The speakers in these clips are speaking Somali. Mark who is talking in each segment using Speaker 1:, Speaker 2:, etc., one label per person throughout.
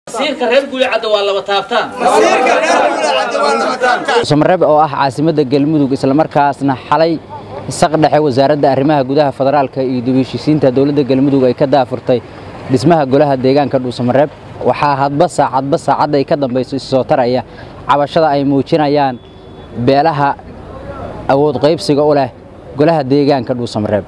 Speaker 1: masiirka reer guulicadda waa laba taabtaan
Speaker 2: samareeb oo ah caasimadda galmudug islamarkaasna xalay saq dhexe wasaaradda arrimaha gudaha federaalka iyo dibheshiisiinta dowladda galmudug ay ka daafurtay dhismaha golaha deegaanka dhuusamareeb waxaa hadba saacadba saacadda ay ka dambayso issoo taraya cabashada ay muujinayaan beelaha awood qaybsiga u leh golaha deegaanka dhuusamareeb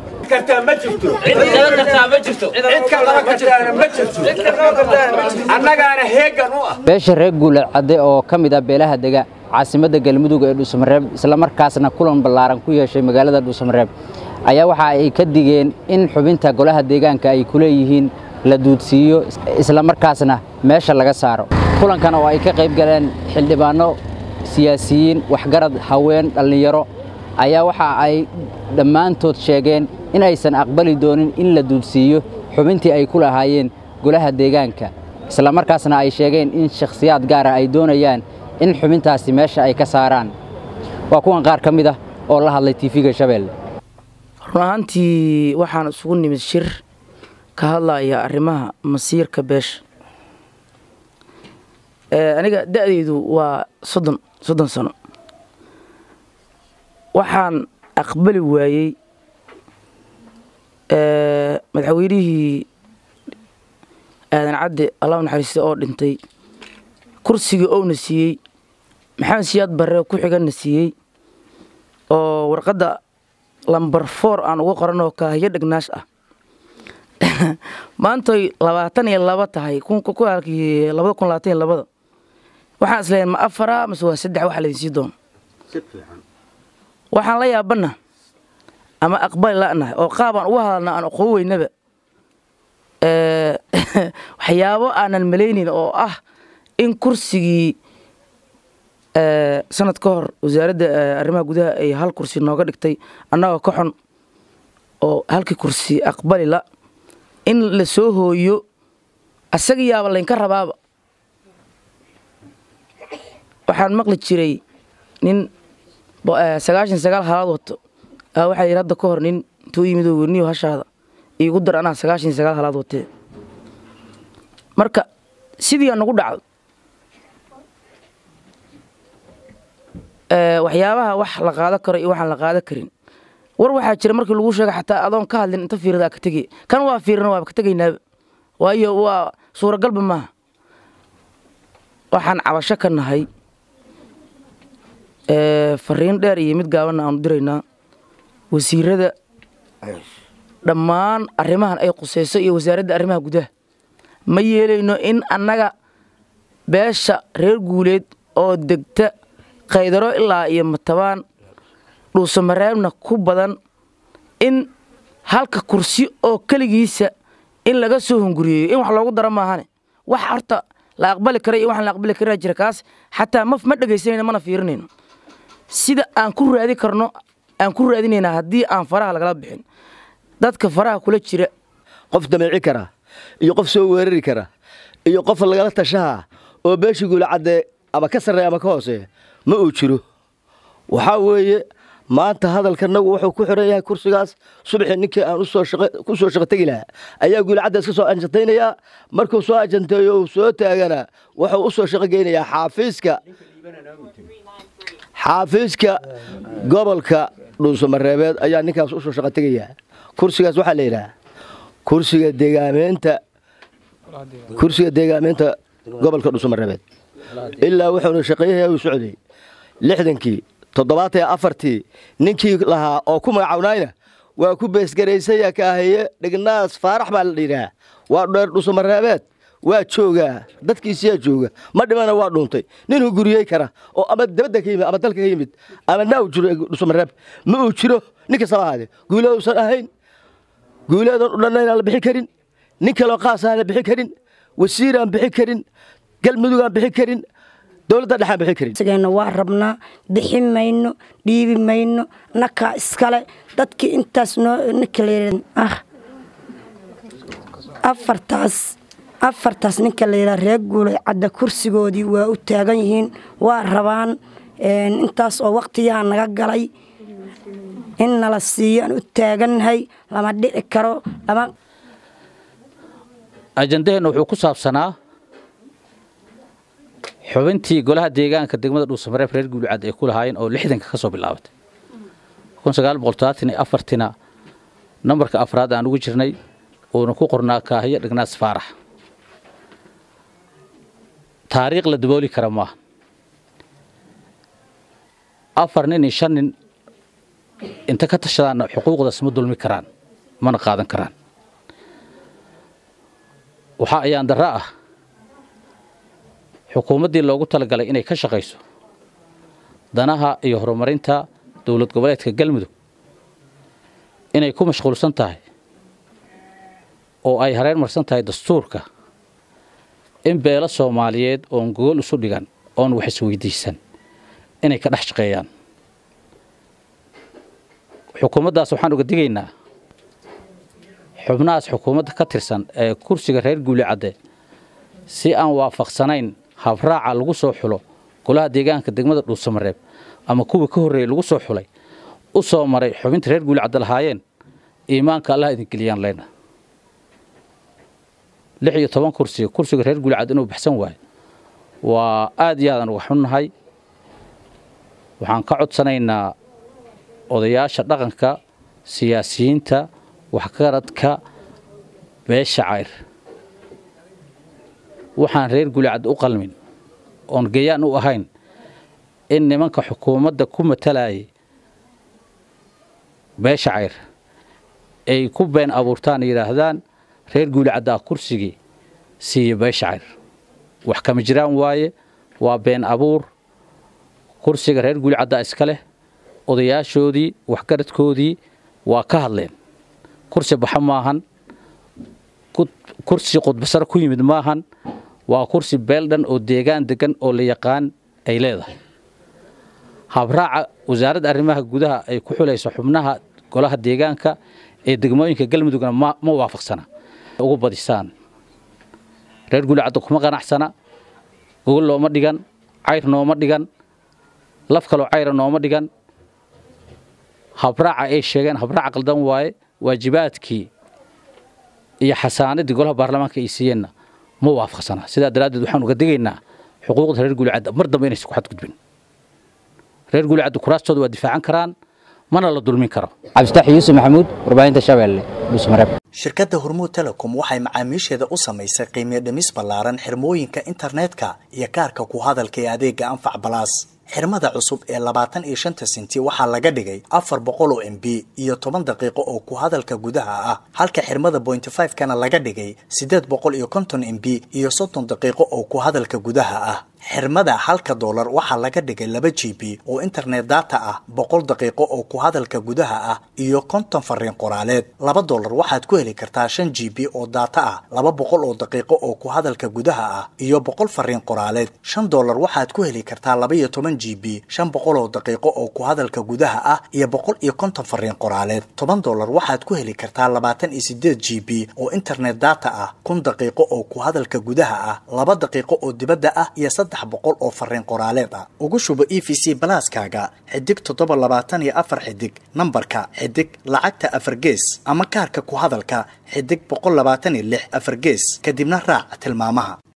Speaker 2: beesha reer guulad cadde oo ka mid ah beelaha dega caasimadda galmudug ee dhuusamareeb islamarkaasna kulan ballaaran ku yeeshay magaalada dhuusamareeb ayaa waxa ay ka digeen in xubinta golaha deegaanka ay ku leeyihiin la duudsiiyo islamarkaasna meesha laga saaro kulankan oo ay ka qayb galeen xildhibaanno siyaasiyiin waxgarad haween dhallinyaro ayaa waxa ay dhammaantood sheegeen in aysan aqbali doonin in la duudsiiyo xubintii ay ku lahaayeen golaha deegaanka islamarkaasna ay sheegeen in shakhsiyaad gaara ay doonayaan in xubintaasi meesha ay ka saaraan waa kuwan qaar ka mid ah oo la hadlay tiifiga shabeelle
Speaker 3: run ahaantii waxaan isugu nimid shir ka hadlaya arrimaha masiirka beesha aniga da'deydu waa soddon soddon sano waxaan aqbali waayey madaxweynihii aadan cadde allah naxariista oo dhintay kursigii ouna siiyey maxamed siyaad barre ku xiganna siiyey oo warqadda lambar foor aan uga qoranoo kaahiyo dhagnaash ah maantoy labaatan iyo laba tahay kualkii labada kun labaatan iyo labada waxaan isleeyahay ma afara mase waa saddex waxa laydin sii doono waxaan la yaabanna ama aqbali la'nahay oo qaabaan uga hadalna aan aqoon weynaba waxyaabo aanan malaynin oo ah in kursigii sanad ka hor wasaaradda arrimaha gudaha ay hal kursi nooga dhigtay annagoo ka xun oo halkii kursi aqbali la in la soo hooyo asaga yaaba laynka rabaaba waxaan maqli jiray nin sagaashan sagaal halaad wato waxaa yidhi hadda ka hor nin intuu yimid oo werniyo hashaada iigu dar anaa sagaashan sagaal halaad watee marka sidii aa nagu dhacdo waxyaabaha wax la qaado karo iyo waxaan la qaado karin war waxaa jira markii lagu sheega xataa adoon ka hadlin inta fiirada ka tegay kan waa fiirina waaba ka tegaynaaba waayo waa suuragalba maaha waxaan cabasho ka nahay fariin dheer iyo mid gaabanna aanu diraynaa wasiirada dhammaan arrimahan ay qusayso iyo wasaaradda arrimaha gudaha ma yeelayno in annaga beesha reer guuleed oo degta kaydaro ilaa iyo matabaan dhuusamareebna ku badan in halka kursi oo keligiisa in laga soo hunguriyeeyo in wax loogu daro maahane wax horta la aqbali kara iyo waxaan la aqbali karaa jira kaas xataa ma ma dhegaysanayno mana fiirinayno sida aan ku raadi karno aan ku raadinaynaa haddii aan faraha lagala bixin dadka faraha kula jira
Speaker 4: qof dameeci kara iyo qof soo weerari kara iyo qof lagala tashaha oo beeshii guulacadde ama ka sarreeya ama ka hooseeya ma uu jiro waxaa weeye maanta hadalkanagu wuxuu ku xiran yahay kursigaas subaxii ninkii aan ku soo shaqo tegi lahaa ayaa guulacadda iska soo ajantaynayaa markuu soo ajanteeyo uu soo taagana wuxuu u soo shaqo geynayaa xaafiiska xaafiiska gobolka dhuusamareebeed ayaa ninkaas usoo shaqo tegayaa kursigaas waxaa la yidhaha kursiga deegaameynta kursiga deegaameynta gobolka dhuusamareebeed ilaa wuxuuna shaqeeyahay uu socday lixdankii toddobaatan iyo afartii ninkii lahaa oo ku magacawnayna waa ku beesgaraysaya kaahaye dhignaas faarax baa la yidhaah waa dheer dhuusamareebeed waa joogaa dadkiisiyaa jooga ma dhimana waa dhuuntay ninuu guriyey kara oo ama dabadda ka yimid ama dalka ka yimid ama naaw jiro dhuusamareeb ma uu jiro nin kastaba ahaadee guuleeduusan ahayn guuleedan u dhanna inaan la bixi karin nin kaloo qaas aan la bixi karin wasiir aan bixi karin galmudug aan bixi karin dowladda dhex aan bixi karin
Speaker 5: sigayna waa rabnaa bixi mayno dhiibi mayno nakaa iskale dadkii intaas noo ninka la ah afartaas afartaas ninka la yidhaha reer guulay cadda kursigoodii waa u taagan yihiin waa rabaan intaas oo waqtiyaha naga galay in nala siiyo aan u taagannahay lama dhici karo lama
Speaker 1: ajandaheenna wuxuu ku saabsanaa xubintii golaha deegaanka degmada dhuusamareeb reer guulicad ay ku lahaayeen oo lixdanka ka soo bilaabatay kun sagaal boqol todobaatan iyo afartina nambarka afraad aan ugu jirnay uuna ku qornaa kaahiyo dhignaas faarax taariikh la dabooli kara maaha afar nin iyo shan nin inta ka tashadaanna xuquuqdaas ma dulmi karaan mana qaadan karaan waxaa ayaan darro ah xukuumaddii loogu talagalay inay ka shaqayso danaha iyo horumarinta dowlad goboleedka galmudug inay ku mashquulsan tahay oo ay hareer marsan tahay dastuurka in beelo soomaaliyeed oon gogol isu dhigan oon wax isweydiisan inay ka dhex shaqeeyaan xukuumaddaas waxaan uga digaynaa xubnahaas xukuumadda ka tirsan ee kursiga reer guuli cadde si aan waafaqsanayn habraaca lagu soo xulo golaha deegaanka degmada dhuusamareeb ama kuwii ka horreeyey lagu soo xulay u soo maray xubinta reer guuli cadde lahaayeen iimaanka allah idin geliyaan leyna lix iyo toban kursiga kursiga reer guuli cadde inuu baxsan waayo waa aad iyo aadaan uga xunnahay waxaan ka codsanaynaa odayaasha dhaqanka siyaasiyiinta waxgaradka beesha cayr waxaan reer gulicad u qalmin oon gayaan u ahayn in nimanka xukuumadda ku matalayay beesha cayr ay ku been abuurtaan yidhaahdaan reer guulicaddaa kursigii siiya beesha cayr wax kama jiraan waaye waa been abuur kursiga reer guulicaddaa iska leh odayaashoodii waxgaradkoodii waa ka hadleen kursi baxa maahan kursi qudbasaro ku yimid maahan waa kursi beel dhan oo deegaan degan oo la yaqaan ay leedahay habraaca wasaaradda arrimaha gudaha ay ku xulayso xubnaha golaha deegaanka ee degmooyinka galmudugna ma waafaqsana ugu badisaan reer guulicadda kuma qanacsana gogol looma dhigan cayr nooma dhigan laf kaloo cayra nooma dhigan habraaca ay sheegeen habraaca qaldan waaye waajibaadkii iyo xasaanadii golaha baarlamaanka ay siiyeenna ma waafaqsana sidaa daraaddeed waxaan uga digaynaa xuquuqda reer guulicadda mar dambe inaysan ku xadgudbin reer guulicadda kuraastooda waa difaacan karaan mana la dulmin karo
Speaker 2: cabdifatax yuusuf maxamuud warbaahinta shabeelle dhuusmareeb
Speaker 6: shirkadda hormuud telecom waxay macaamiisheeda u samaysay qiimiyo dhimis ballaaran xirmooyinka internetka iyo kaarka ku hadalka ee adeega anfac balaas xirmada cusub ee labaatan iyo shanta senti waxaa laga dhigay afar boqol oo m b iyo toban daqiiqo oo ku hadalka gudaha ah halka xirmada bointy five kana laga dhigay siddeed boqol iyo konton m b iyo soddon daqiiqo oo ku hadalka gudaha ah xirmada halka doolar waxaa laga dhigay laba g b oo internet data ah boqol daqiiqo oo ku hadalka gudaha ah iyo konton fariin qoraaleed laba doolar waxaad ku heli kartaa shan g b oo data ah laba boqol oo daqiiqo oo ku hadalka gudaha ah iyo boqol fariin qoraaleed shan doolar waxaad ku heli kartaa laba iyo toban g b shan boqol oo daqiiqo oo ku hadalka gudaha ah iyo boqol iyo konton fariin qoraaleed toban doolar waxaad ku heli kartaa labaatan iyo sideed g b oo internet data ah kun daqiiqo oo ku hadalka gudaha ah laba daqiiqo oo dibadda ah iyo boqol oo fariin qoraaleed ah ugu shubo e v c balaaskaaga xidig toddoba labaatan iyo afar xidig nambarka xidig lacagta afar gees ama kaarka ku hadalka xidig boqol labaatan iyo lix afar gees kadibna raac tilmaamaha